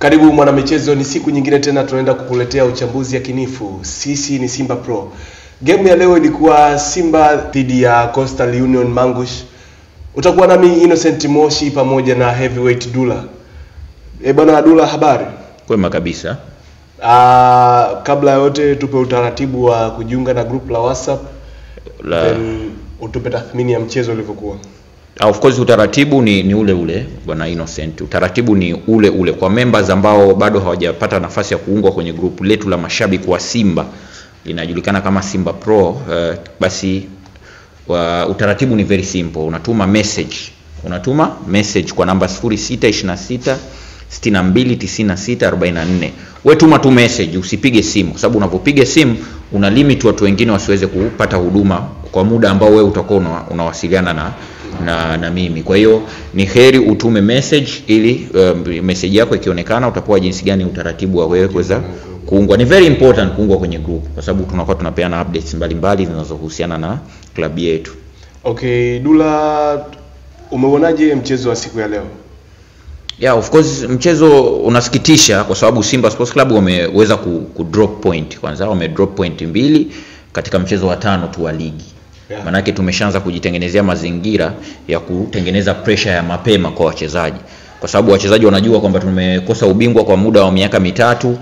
Karibu mwanamichezo, ni siku nyingine tena tunaenda kukuletea uchambuzi yakinifu. Sisi ni Simba Pro. Game ya leo ilikuwa Simba dhidi ya Coastal Union Mangush. Utakuwa nami Innocent Moshi pamoja na Heavyweight Dula. E bwana Dula, habari? Kwema kabisa. Ah, kabla ya yote tupe utaratibu wa kujiunga na group la WhatsApp La, then utupe tathmini ya mchezo ulivyokuwa. Ah, of course utaratibu ni, ni ule ule bwana Innocent. Utaratibu ni ule ule kwa members ambao bado hawajapata nafasi ya kuungwa kwenye grupu letu la mashabiki wa Simba linajulikana kama Simba Pro. Uh, basi wa, utaratibu ni very simple. Unatuma message, unatuma message kwa namba 0626 629644. Wewe tuma tu message, usipige simu kwa sababu unapopiga simu una limit watu wengine wasiweze kupata huduma kwa muda ambao wewe utakuwa una, unawasiliana na, na na mimi. Kwa hiyo ni heri utume message ili um, message yako ikionekana utapewa jinsi gani utaratibu wa wewe kuweza kuungwa. Ni very important kuungwa kwenye group kwa sababu tunakuwa tunapeana updates mbalimbali zinazohusiana na klabu yetu. Okay, Dula, umeuonaje mchezo wa siku ya leo? Yeah, of course mchezo unasikitisha kwa sababu Simba Sports Club wameweza ku, ku drop point kwanza, wame drop point mbili katika mchezo wa tano tu wa ligi. Yeah. Manake tumeshaanza kujitengenezea mazingira ya kutengeneza pressure ya mapema kwa wachezaji, kwa sababu wachezaji wanajua kwamba tumekosa ubingwa kwa muda wa miaka mitatu,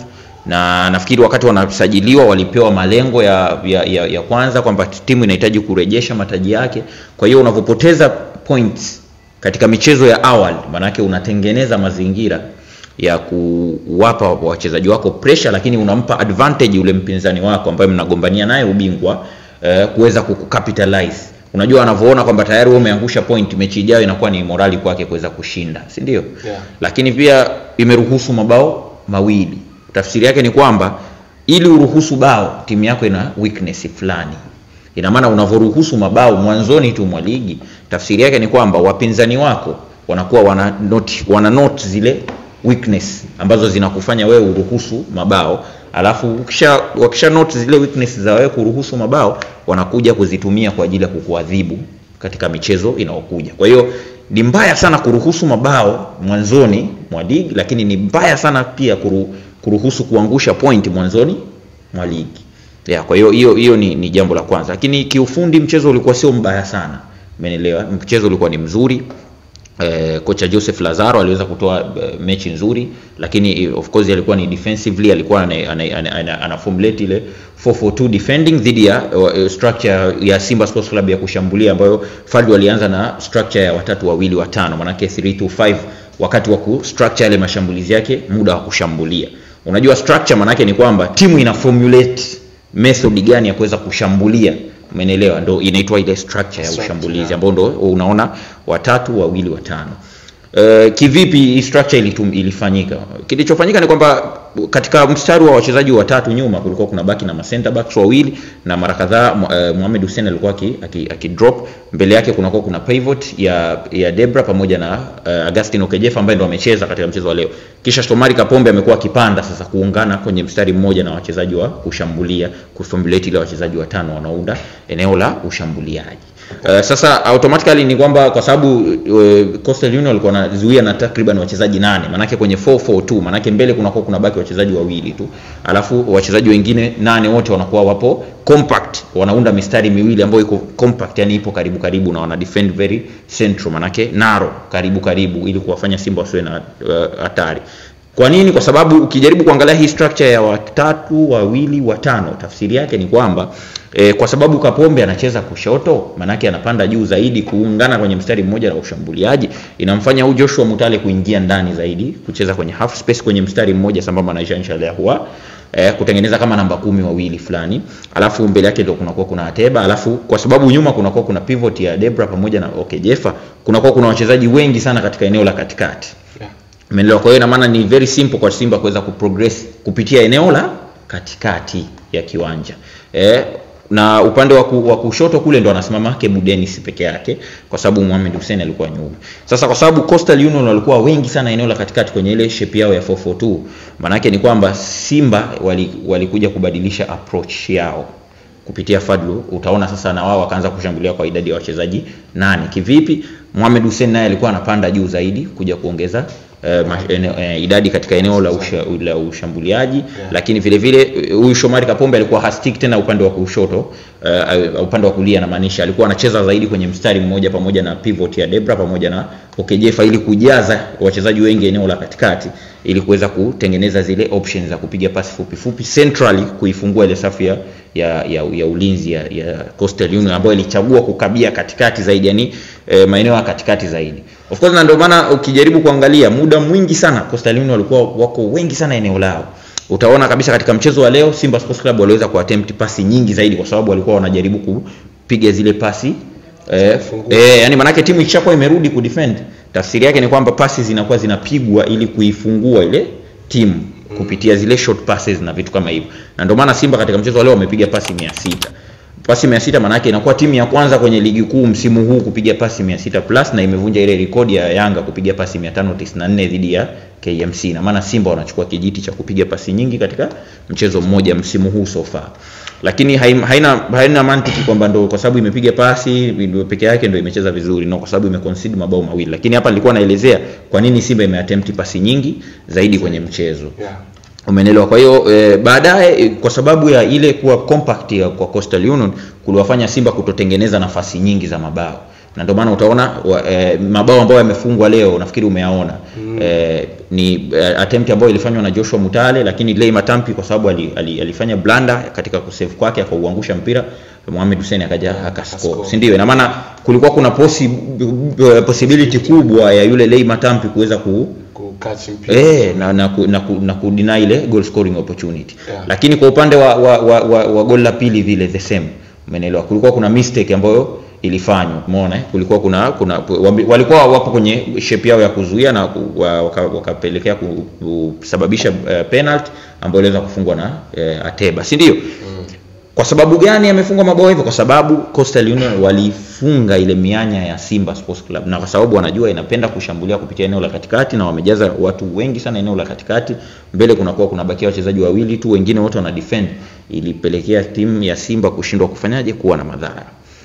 na nafikiri wakati wanasajiliwa walipewa malengo ya, ya, ya, ya kwanza kwamba timu inahitaji kurejesha mataji yake. Kwa hiyo unavyopoteza points katika michezo ya awali, manake unatengeneza mazingira ya kuwapa wachezaji wako pressure, lakini unampa advantage ule mpinzani wako ambaye mnagombania naye ubingwa eh, kuweza kucapitalize. Unajua anavyoona kwamba tayari wewe umeangusha point, mechi ijayo inakuwa ni morali kwake kuweza kushinda, si ndio? Yeah. Lakini pia imeruhusu mabao mawili. Tafsiri yake ni kwamba ili uruhusu bao, timu yako ina weakness fulani. Ina maana unavyoruhusu mabao mwanzoni tu mwa ligi, tafsiri yake ni kwamba wapinzani wako wanakuwa wana note, wana note zile weakness ambazo zinakufanya wewe uruhusu mabao, alafu ukisha wakisha note zile weakness za wewe kuruhusu mabao, wanakuja kuzitumia kwa ajili ya kukuadhibu katika michezo inayokuja. Kwa hiyo ni mbaya sana kuruhusu mabao mwanzoni mwa ligi, lakini ni mbaya sana pia kuru, kuruhusu kuangusha point mwanzoni mwa ligi. Yeah, kwa hiyo hiyo hiyo ni, ni jambo la kwanza, lakini kiufundi mchezo ulikuwa sio mbaya sana, umeelewa? Mchezo ulikuwa ni mzuri. Eh, kocha Joseph Lazaro aliweza kutoa eh, mechi nzuri, lakini eh, of course alikuwa ni defensively alikuwa ana, ana, ana, ana, ana formulate ile 442 defending dhidi ya uh, structure ya Simba Sports Club ya kushambulia ambayo Fadlu alianza na structure ya watatu wawili watano, manake 325 wakati wa ku structure yale mashambulizi yake, muda wa kushambulia. Unajua structure manake ni kwamba timu ina formulate method gani ya kuweza kushambulia umeelewa? Ndo inaitwa ile structure ya Structure, ushambulizi yeah. ambao ndo unaona watatu wawili watano. Uh, kivipi hii structure ilitum, ilifanyika? Kilichofanyika ni kwamba katika mstari wa wachezaji watatu nyuma kulikuwa kuna baki na center backs wawili na mara kadhaa uh, Mohamed Hussein alikuwa aki, aki, aki drop mbele yake kunakuwa kuna pivot ya ya Debra pamoja na uh, Augustine Okejefa ambaye ndo amecheza katika mchezo wa leo. Kisha Shomari Kapombe amekuwa akipanda sasa kuungana kwenye mstari mmoja na wachezaji wa kushambulia kuformulate ile wachezaji watano wanaunda eneo la ushambuliaji. Uh, sasa automatically ni kwamba kwa sababu uh, Coastal Union walikuwa wanazuia na takriban wachezaji nane, manake kwenye 442 manake mbele kunakuwa kuna baki wachezaji wawili tu, alafu wachezaji wengine nane wote wanakuwa wapo compact, wanaunda mistari miwili ambayo iko compact, yani ipo karibu karibu na wana defend very central, manake narrow karibu karibu, ili kuwafanya Simba wasiwe na uh, hatari. Kwa nini? Kwa sababu ukijaribu kuangalia hii structure ya watatu wawili watano, tafsiri yake ni kwamba e, kwa sababu Kapombe anacheza kushoto, manake anapanda juu zaidi kuungana kwenye mstari mmoja na ushambuliaji, inamfanya huyu Joshua Mutale kuingia ndani zaidi, kucheza kwenye half space kwenye mstari mmoja sambamba na Jean Charles Ahoua eh, kutengeneza kama namba kumi wawili fulani, alafu mbele yake ndio kunakuwa kuna Ateba, alafu kwa sababu nyuma kunakuwa kuna pivot ya Debra pamoja na Okejefa, kunakuwa kuna wachezaji wengi sana katika eneo la katikati. Yeah. Umeelewa? Kwa hiyo ina maana ni very simple kwa Simba kuweza kuprogress kupitia eneo la katikati ya kiwanja eh, na upande wa ku- wa kushoto kule ndo anasimama Kebu Dennis peke yake, kwa sababu Mohamed Hussein alikuwa nyuma. Sasa kwa sababu Coastal Union walikuwa wengi sana eneo la katikati kwenye ile shape yao ya 442, maana yake ni kwamba Simba wali- walikuja kubadilisha approach yao kupitia Fadlu. Utaona sasa na wao wakaanza kushambulia kwa idadi ya wachezaji nane. Kivipi? Mohamed Hussein naye alikuwa anapanda juu zaidi kuja kuongeza Uh, ma, ene, uh, idadi katika eneo la, usha, la ushambuliaji Yeah. lakini vile vile eh, huyu Shomari Kapombe alikuwa hastik tena upande wa kushoto uh, upande wa kulia namaanisha alikuwa anacheza zaidi kwenye mstari mmoja pamoja na pivot ya Debra pamoja na Okejefa ili kujaza wachezaji wengi eneo la katikati ili kuweza kutengeneza zile options za kupiga pasi fupi fupi centrally kuifungua ile safu ya, ya, ya, ya ulinzi ya, ya Coastal Union ambayo ilichagua kukabia katikati zaidi yani eh, maeneo ya katikati zaidi of course na ndio maana ukijaribu kuangalia muda mwingi sana Coastal Union walikuwa wako wengi sana eneo lao utaona kabisa katika mchezo wa leo Simba Sports Club waliweza kuattempt pasi nyingi zaidi kwa sababu walikuwa wanajaribu kupiga zile pasi eh, Kufungua. eh, yani maanake timu ikishakuwa imerudi kudefend tafsiri yake ni kwamba pasi zinakuwa zinapigwa ili kuifungua ile timu kupitia zile short passes na vitu kama hivyo na ndio maana Simba katika mchezo wa leo wamepiga pasi 600 pasi 600 maana yake inakuwa timu ya kwanza kwenye ligi kuu msimu huu kupiga pasi 600 plus na imevunja ile rekodi ya Yanga kupiga pasi 594 dhidi ya KMC na maana Simba wanachukua kijiti cha kupiga pasi nyingi katika mchezo mmoja msimu huu so far lakini haim- haina haina mantiki kwamba ndo kwa sababu imepiga pasi ndio peke yake ndio imecheza vizuri no kwa sababu imeconcede mabao mawili lakini hapa nilikuwa naelezea kwa nini Simba imeattempt pasi nyingi zaidi kwenye mchezo yeah. Umeelewa? Kwa hiyo e, baadaye e, kwa sababu ya ile kuwa compact ya kwa Coastal Union kuliwafanya Simba kutotengeneza nafasi nyingi za mabao na ndio maana utaona wa, e, mabao ambayo yamefungwa leo nafikiri umeyaona mm. e, ni e, attempt ambayo ilifanywa na Joshua Mutale lakini Lei Matampi kwa sababu ali, ali, alifanya blunder katika kusave kwake akauangusha mpira Mohamed Hussein akaja akascore Akascore. si ndio ina maana kulikuwa kuna possi, possibility kubwa ya yule Lei Matampi kuweza ku, Kukatch mpira Eh, na na, ku, na, ku, na kudeny ile goal scoring opportunity Yeah. lakini kwa upande wa, wa, wa, wa, wa goal la pili vile the same umeelewa kulikuwa kuna mistake ambayo ilifanywa umeona eh? kulikuwa kuna kuna wambi- walikuwa wapo kwenye shape yao ya kuzuia na ku- wa- waka- wakapelekea ku- kusababisha uh, penalty ambayo iliweza kufungwa na uh, Ateba si ndio kwa sababu gani amefungwa mabao hivyo? Kwa sababu Coastal Union walifunga ile mianya ya Simba Sports Club, na kwa sababu wanajua inapenda kushambulia kupitia eneo la katikati, na wamejaza watu wengi sana eneo la katikati. Mbele kunakuwa kunabakia wachezaji wawili tu, wengine wote wana defend, ilipelekea timu ya Simba kushindwa kufanyaje, kuwa na madhara,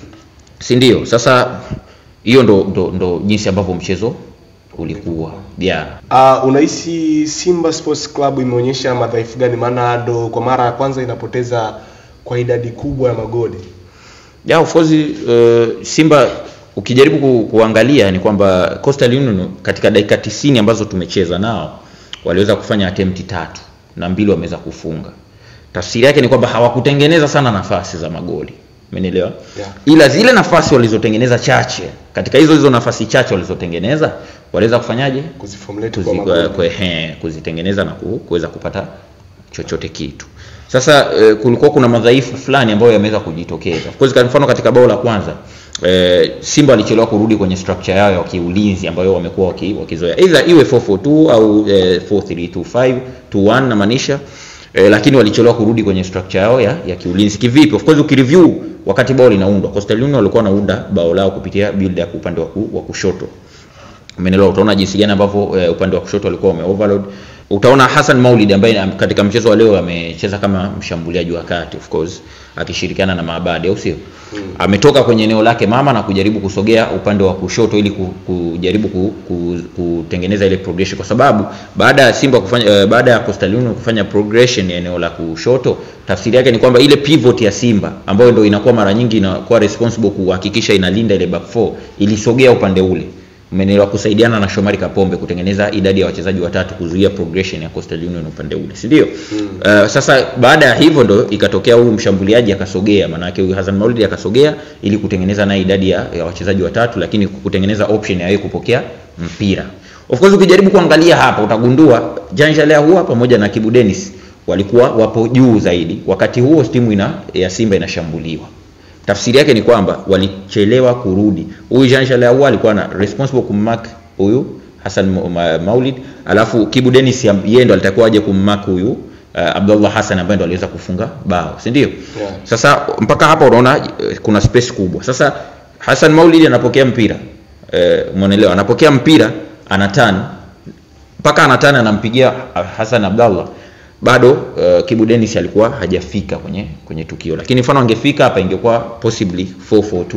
si ndio? Sasa hiyo ndo, ndo, ndo jinsi ambavyo mchezo ulikuwa yeah. Uh, unahisi Simba Sports Club imeonyesha madhaifu gani? Maana ndo kwa mara ya kwanza inapoteza kwa idadi kubwa ya magoli. Yeah, of course uh, Simba ukijaribu ku, kuangalia ni kwamba Coastal Union katika dakika 90 ambazo tumecheza nao waliweza kufanya attempt tatu na mbili wameweza kufunga. Tafsiri yake ni kwamba hawakutengeneza sana nafasi za magoli. Umenielewa? Yeah. Ila zile nafasi walizotengeneza chache, katika hizo hizo nafasi chache walizotengeneza waliweza kufanyaje? Kuziformulate Kuzi, kwa magoli. kwe, he, kuzitengeneza na ku- kuweza kupata chochote kitu. Sasa eh, kulikuwa kuna madhaifu fulani ambayo yameweza kujitokeza. Of course kwa mfano katika bao la kwanza eh, Simba walichelewa kurudi kwenye structure yao ya kiulinzi ambayo wamekuwa waki, wakizoea. Either iwe 442 au eh, 4325 21 namaanisha eh, lakini walichelewa kurudi kwenye structure yao ya, ya kiulinzi. Kivipi? Of course ukireview wakati bao linaundwa, Coastal Union walikuwa wanaunda bao lao kupitia build up upande wa, ku, wa kushoto Umeelewa? Utaona jinsi gani ambavyo eh, upande wa kushoto walikuwa wame overload. Utaona Hassan Maulid ambaye am- katika mchezo wa leo amecheza kama mshambuliaji wa kati of course akishirikiana na Maabadi au sio? Ametoka kwenye eneo lake mama na kujaribu kusogea upande wa kushoto ili ku, kujaribu ku, ku, kutengeneza ile progression kwa sababu baada ya Simba kufanya eh, baada ya Coastal Union kufanya progression ya eneo la kushoto, tafsiri yake ni kwamba ile pivot ya Simba ambayo ndio inakuwa mara nyingi inakuwa responsible kuhakikisha inalinda ile back four ilisogea upande ule umeelewa kusaidiana na Shomari Kapombe kutengeneza idadi ya wachezaji watatu kuzuia progression ya Coastal Union upande ule si ndio? Mm. Uh, sasa baada ya hivyo ndo ikatokea huyu mshambuliaji akasogea, maana yake huyu Hassan Maulid akasogea ili kutengeneza naye idadi ya, ya wachezaji watatu, lakini kutengeneza option ya yeye kupokea mpira. Of course ukijaribu kuangalia hapa utagundua Jean Jalea huwa pamoja na Kibu Dennis walikuwa wapo juu zaidi, wakati huo timu ina ya Simba inashambuliwa tafsiri yake ni kwamba walichelewa kurudi. Huyu Jean Charles Ahoua alikuwa na responsible kummark huyu Hassan Ma- Ma- Maulid, alafu Kibu Dennis ya- yeye ndo alitakiwa aje kummark huyu uh, Abdullah Hassan ambaye ndo aliweza kufunga bao, si ndio? Yeah. Sasa mpaka hapa unaona eh, kuna space kubwa. Sasa Hassan Maulid anapokea mpira eh, umeelewa? Anapokea mpira anatani mpaka anatani anampigia Hassan Abdallah bado uh, Kibu Dennis alikuwa hajafika kwenye kwenye tukio, lakini mfano angefika hapa ingekuwa possibly 442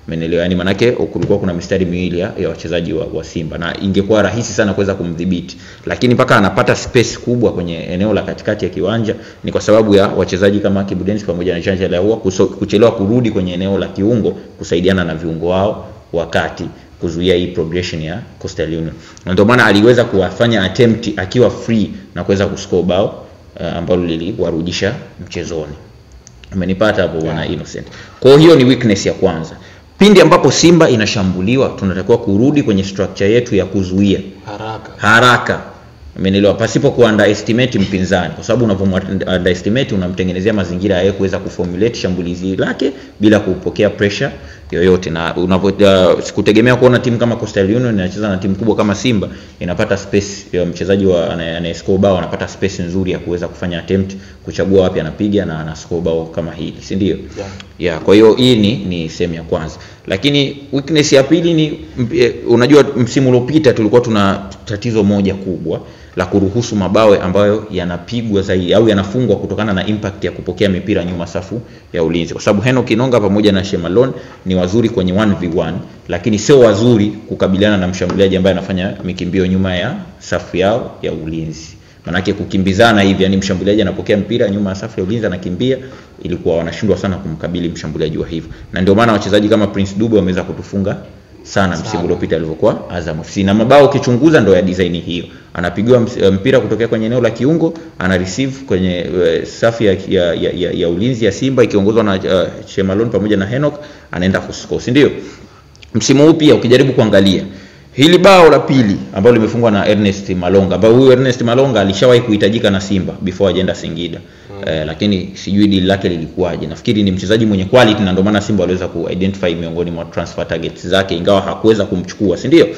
Umeelewa? Yani manake kulikuwa kuna mistari miwili ya, ya wachezaji wa, wa Simba na ingekuwa rahisi sana kuweza kumdhibiti, lakini mpaka anapata space kubwa kwenye eneo la katikati ya kiwanja ni kwa sababu ya wachezaji kama Kibu Denis pamoja na Chanja Lahua kuchelewa kurudi kwenye eneo la kiungo kusaidiana na viungo wao wakati kuzuia hii progression ya Coastal Union. Na ndio maana aliweza kuwafanya attempt akiwa free na kuweza kuscore bao uh, ambalo liliwarudisha mchezoni. Umenipata hapo bwana Innocent. Kwa hiyo ni weakness ya kwanza. Pindi ambapo Simba inashambuliwa, tunatakiwa kurudi kwenye structure yetu ya kuzuia haraka haraka Umeelewa? Pasipo ku underestimate mpinzani, kwa sababu unapo underestimate unamtengenezea mazingira ya yeye kuweza kuformulate shambulizi lake bila kupokea pressure yoyote, na unapo uh, sikutegemea kuona timu kama Coastal Union inacheza na timu kubwa kama Simba inapata space ya mchezaji wa anayescore bao anapata space nzuri ya kuweza kufanya attempt, kuchagua wapi anapiga na ana score bao kama hili, si ndio? Yeah. Yeah, kwa hiyo hii ni ni sehemu ya kwanza, lakini weakness ya pili ni mp- unajua, msimu uliopita tulikuwa tuna tatizo moja kubwa la kuruhusu mabawe ambayo yanapigwa zaidi au yanafungwa kutokana na impact ya kupokea mipira nyuma safu ya ulinzi, kwa sababu Heno Kinonga pamoja na Shemalon ni wazuri kwenye 1v1 lakini sio wazuri kukabiliana na mshambuliaji ambaye anafanya mikimbio nyuma ya safu yao ya ulinzi. Manake kukimbizana hivi, yani mshambuliaji anapokea mpira nyuma ya safu ya ulinzi anakimbia, ilikuwa wanashindwa sana kumkabili mshambuliaji wa hivyo, na ndio maana wachezaji kama Prince Dube wameweza kutufunga sana msimu uliopita alivyokuwa Azam FC, na mabao ukichunguza ndo ya design hiyo, anapigiwa ms- mpira kutokea kwenye eneo la kiungo, ana receive kwenye uh, safu ya, ya, ya, ya, ya ulinzi ya Simba ikiongozwa na uh, Shemalon pamoja na Henok, anaenda kuscore, si ndio? Msimu huu pia ukijaribu kuangalia hili bao la pili ambalo limefungwa na Ernest Malonga, ambao huyu Ernest Malonga alishawahi kuhitajika na Simba before ajaenda Singida mm. Eh, lakini sijui deal lake lilikuwaje. Nafikiri ni mchezaji mwenye quality na ndio maana Simba waliweza kuidentify miongoni mwa transfer targets zake, ingawa hakuweza kumchukua, si ndio?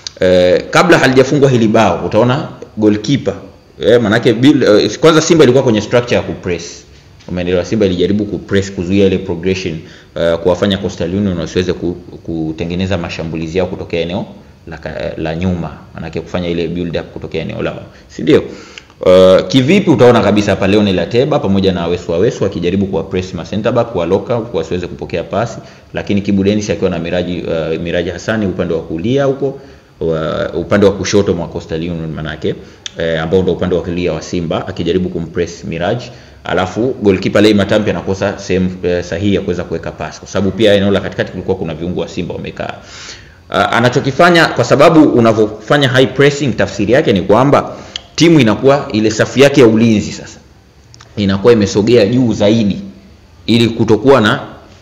Eh, kabla halijafungwa hili bao utaona goalkeeper eh, manake bil, eh, kwanza Simba ilikuwa kwenye structure ya kupress umeelewa. Simba ilijaribu kupress kuzuia ile progression uh, kuwafanya Coastal Union wasiweze ku, kutengeneza mashambulizi yao kutokea eneo la, ka- la nyuma, manake kufanya ile build up kutokea eneo lao, si ndio? Uh, kivipi utaona kabisa hapa Leonel Ateba pamoja na Wesu Wesu akijaribu kuwa press ma center back kuwa lock out wasiweze kupokea pasi, lakini Kibu Denis akiwa na Miraji uh, Miraji Hassani upande wa kulia huko wa, upande wa kushoto mwa Coastal Union manake eh, ambao ndio upande wa kulia wa Simba akijaribu kumpress Miraj, alafu goalkeeper Lei Matampi anakosa sehemu eh, sahihi ya kuweza kuweka pasi, kwa sababu pia eneo la katikati kulikuwa kuna viungo wa Simba wamekaa. Uh, anachokifanya kwa sababu unavyofanya high pressing, tafsiri yake ni kwamba timu inakuwa ile safu yake ya ulinzi sasa inakuwa imesogea juu zaidi ili kutokuwa na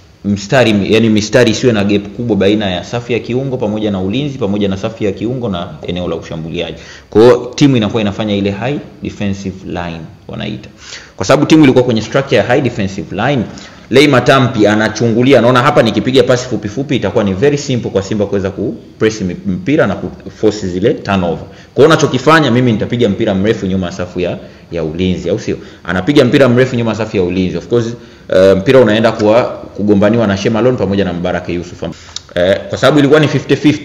mstari yani mistari isiwe na gap kubwa baina ya safu ya kiungo pamoja na ulinzi pamoja na safu ya kiungo na eneo la ushambuliaji. Kwa hiyo timu inakuwa inafanya ile high defensive line wanaita, kwa sababu timu ilikuwa kwenye structure ya high defensive line. Lei Matampi anachungulia, anaona hapa nikipiga pasi fupi fupi itakuwa ni very simple kwa Simba kuweza kupress mi- mpira na kuforce zile turnover. Kwa hiyo unachokifanya mimi nitapiga mpira mrefu nyuma ya safu ya ya ulinzi, au sio? Anapiga mpira mrefu nyuma ya safu ya ulinzi. Of course uh, mpira unaenda kuwa kugombaniwa na Shemalon pamoja na Mbaraka Yusuf. Uh, kwa sababu ilikuwa ni 50-50.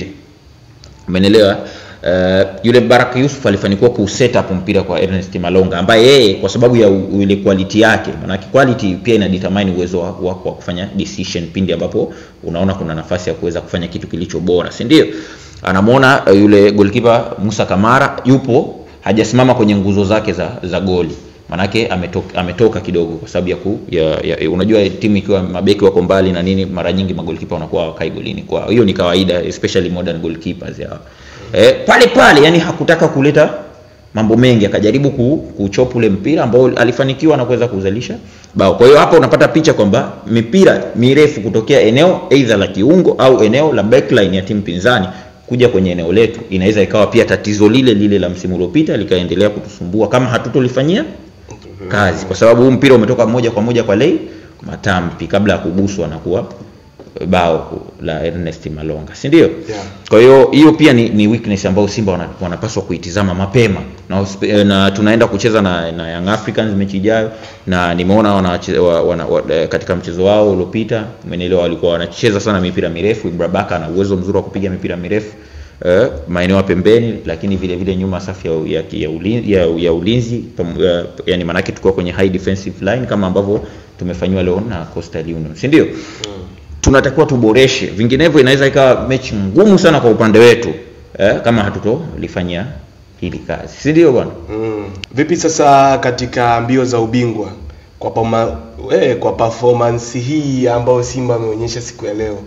Umeelewa? Uh, yule Baraka Yusuf alifanikiwa ku set up mpira kwa Ernest Malonga ambaye yeye kwa sababu ya u- ile quality yake, maana quality pia ina determine uwezo wako wa, wa kufanya decision pindi ambapo unaona kuna nafasi ya kuweza kufanya kitu kilicho bora, si ndio? Anamwona uh, yule goalkeeper Musa Kamara yupo hajasimama kwenye nguzo zake za, za goli manake ametoka, ametoka kidogo kwa sababu ya, ku, ya, ya unajua timu ikiwa mabeki wako mbali na nini, mara nyingi magolikipa wanakuwa hawakai golini, kwa hiyo ni kawaida, especially modern goalkeepers ya eh, pale pale, yani hakutaka kuleta mambo mengi, akajaribu ku, kuchop ule mpira ambao alifanikiwa na kuweza kuzalisha bao. Kwa hiyo hapa unapata picha kwamba mipira mirefu kutokea eneo either la kiungo au eneo la backline ya timu pinzani kuja kwenye eneo letu inaweza ikawa pia tatizo lile lile la msimu uliopita likaendelea kutusumbua kama hatutolifanyia kazi, kwa sababu huu mpira umetoka moja kwa moja kwa Lei Matampi kabla ya kuguswa na kuwa bao la Ernest Malonga, si ndio? Yeah. Kwa hiyo hiyo pia ni, ni weakness ambayo Simba wana, wanapaswa kuitizama mapema na, uspe- na tunaenda kucheza na, na Young Africans mechi ijayo, na nimeona wana, wana, wana, wana, katika mchezo wao uliopita, umenielewa, walikuwa wanacheza sana mipira mirefu. Ibra Baka ana uwezo mzuri wa kupiga mipira mirefu eh, maeneo ya pembeni, lakini vile vile nyuma safu ya, ya, ya, ulinzi, ya, ya ulinzi pam- ya, yani maanake tukiwa kwenye high defensive line kama ambavyo tumefanyiwa leo na Coastal Union, si ndio? tunatakiwa tuboreshe vinginevyo inaweza ikawa mechi ngumu sana kwa upande wetu eh, kama hatutolifanyia hili kazi si ndio bwana Mm. Vipi sasa katika mbio za ubingwa kwa pama, eh, kwa performance hii ambayo Simba ameonyesha siku ya leo?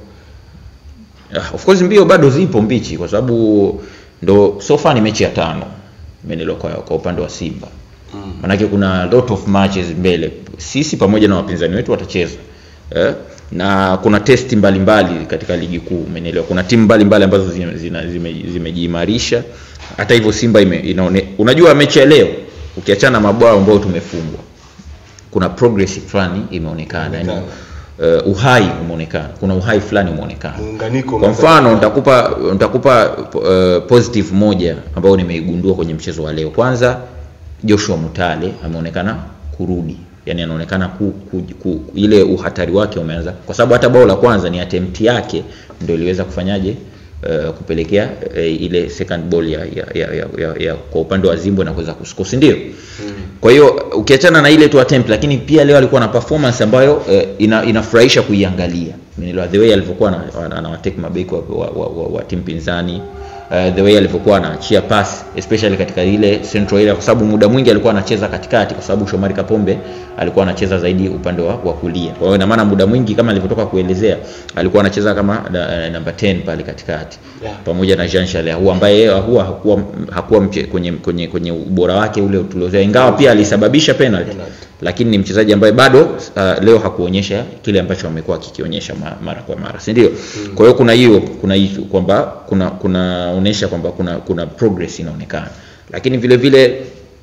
Ah, of course mbio bado zipo mbichi kwa sababu ndo so far ni mechi ya tano menelo kwa, kwa upande wa Simba Mm. manake kuna lot of matches mbele sisi pamoja na wapinzani wetu watacheza eh? na kuna testi mbalimbali katika ligi kuu umenielewa kuna timu mbalimbali ambazo zime- zina- zime- zimejiimarisha hata hivyo simba ime, inaone, unajua mechi ya leo ukiachana na mabao ambayo tumefungwa kuna progress fulani imeonekana yani, uh, uhai umeonekana kuna uhai fulani umeonekana Muunganiko kwa umeanza mfano kuwa- nitakupa nitakupa uh, positive moja ambayo nimeigundua kwenye mchezo wa leo kwanza joshua mutale ameonekana kurudi yani anaonekana ku, ku, ku, ile uhatari wake umeanza kwa sababu hata bao la kwanza ni attempt yake ndio iliweza kufanyaje uh, kupelekea uh, ile second ball ya, ya, ya, ya, ya, ya kwa upande wa zimbwe na kuweza kuscore si ndio Mm. kwa hiyo ukiachana na ile tu attempt lakini pia leo alikuwa na performance ambayo eh, ina, inafurahisha kuiangalia Umeelewa? the way alivyokuwa ana- ana- anawatake mabeki wa, wa, wa, wa, wa timu pinzani uh, the way alivyokuwa anaachia pass especially katika ile central area kwa sababu muda mwingi alikuwa anacheza katikati kwa sababu Shomari Kapombe alikuwa anacheza zaidi upande wa, wa kulia kwa hiyo ina maana muda mwingi kama alivyotoka kuelezea alikuwa anacheza kama na, namba 10 pale katikati Yeah. pamoja na Jean Charles Ahoua ambaye yeye Ahoua hakuwa hakuwa mche, kwenye, kwenye kwenye ubora wake ule tuliozea ingawa pia alisababisha penalty Penalty. lakini ni mchezaji ambaye bado uh, leo hakuonyesha kile ambacho amekuwa akikionyesha ma, mara kwa mara si ndio mm. kwa hiyo kuna hiyo kuna hiyo kwamba kuna kunaonyesha kwamba kuna kuna progress inaonekana lakini vile vile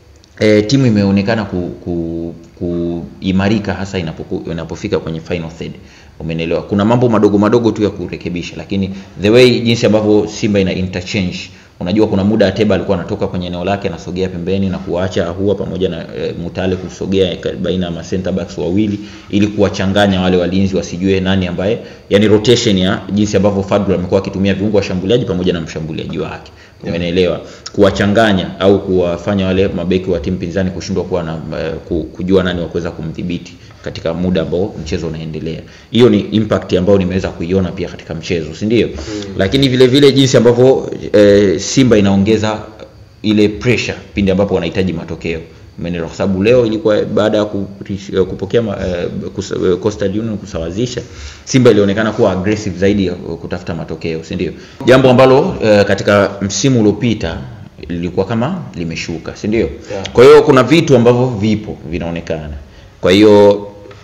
e, timu imeonekana ku, ku, kuimarika hasa inapoku, inapofika kwenye final third umenelewa kuna mambo madogo madogo tu ya kurekebisha lakini the way jinsi ambavyo simba ina interchange unajua kuna muda ateba alikuwa anatoka kwenye eneo lake anasogea pembeni na kuacha ahua pamoja na e, mutale kusogea ka- baina ya center backs wawili ili kuwachanganya wale walinzi wasijue nani ambaye yani rotation ya jinsi ambavyo fadlu amekuwa akitumia viungo washambuliaji pamoja na mshambuliaji wake umeelewa kuwachanganya au kuwafanya wale mabeki wa timu pinzani kushindwa kuwa na uh, ku- kujua nani wa kuweza kumdhibiti katika muda ambao mchezo unaendelea hiyo ni impact ambayo nimeweza kuiona pia katika mchezo si ndio mm. lakini vile vile jinsi ambavyo eh, simba inaongeza ile pressure pindi ambapo wanahitaji matokeo umeelewa kwa sababu leo ilikuwa baada ya ku- eh, kupokea ma- eh, kus- eh, Coastal Union kusawazisha Simba ilionekana kuwa aggressive zaidi ya kutafuta matokeo si ndio jambo ambalo eh, katika msimu uliopita lilikuwa kama limeshuka si ndio Yeah. kwa hiyo kuna vitu ambavyo vipo vinaonekana kwa hiyo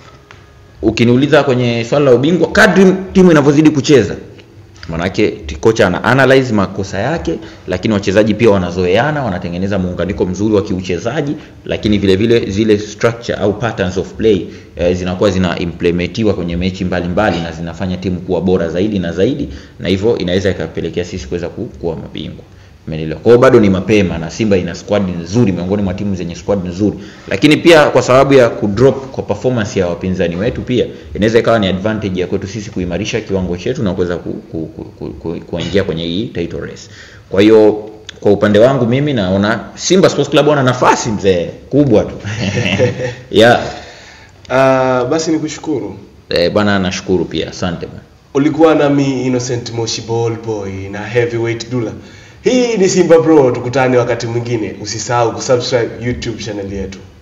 ukiniuliza kwenye swala la ubingwa kadri timu inavyozidi kucheza manake t- kocha ana analyze makosa yake lakini wachezaji pia wanazoeana wanatengeneza muunganiko mzuri wa kiuchezaji lakini vile vile zile structure au patterns of play eh, zinakuwa zina implementiwa kwenye mechi mbalimbali na zinafanya timu kuwa bora zaidi na zaidi na hivyo inaweza ikapelekea sisi kuweza ku- kuwa mabingwa Umeelewa? Kwa hiyo bado ni mapema na Simba ina squad nzuri miongoni mwa timu zenye squad nzuri. Lakini pia kwa sababu ya kudrop kwa performance ya wapinzani wetu pia inaweza ikawa ni advantage ya kwetu sisi kuimarisha kiwango chetu na kuweza ku, ku, ku, ku, ku, kuingia kwenye hii title race. Kwa hiyo kwa upande wangu mimi naona Simba Sports Club wana nafasi mzee kubwa tu. yeah. Uh, basi nikushukuru. Eh, bwana nashukuru pia. Asante bwana. Ulikuwa nami Innocent Moshi Ball Boy na Heavyweight Dula. Hii ni Simba Bro, tukutane wakati mwingine. Usisahau kusubscribe YouTube channel yetu.